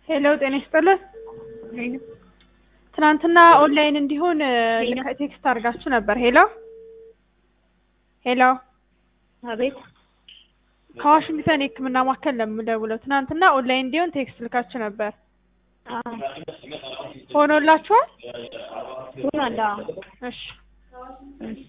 ሄሎ ጤና ይስጥልን። ትናንትና ኦንላይን እንዲሆን ቴክስት አድርጋችሁ ነበር። ሄሎ ሄሎ፣ አቤት ከዋሽንግተን የሕክምና ማዕከል ነው የምደውለው። ትናንትና ኦንላይን እንዲሆን ቴክስት ልካችሁ ነበር። አዎ ሆኖላችኋል? ሆኗል። አዎ እሺ እሺ